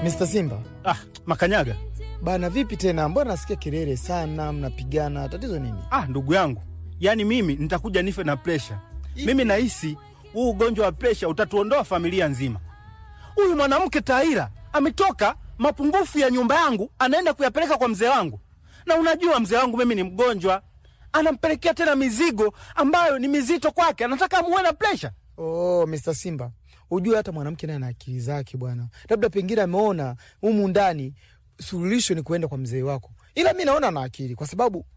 Mr. Simba Ah, Makanyaga. bana, vipi tena? Mbona nasikia kelele sana, mnapigana, tatizo nini? Ah, ndugu yangu, yaani mimi nitakuja nife na presha. Mimi nahisi huu ugonjwa wa presha utatuondoa familia nzima. Huyu mwanamke Taira ametoka mapungufu ya nyumba yangu, anaenda kuyapeleka kwa mzee wangu, na unajua mzee wangu mimi ni mgonjwa, anampelekea tena mizigo ambayo ni mizito kwake, anataka amuwe na presha. Oh, Mr. Simba, ujue hata mwanamke naye ana akili zake bwana, labda pengine ameona humu ndani suluhisho ni kuenda kwa mzee wako, ila mi naona ana akili kwa sababu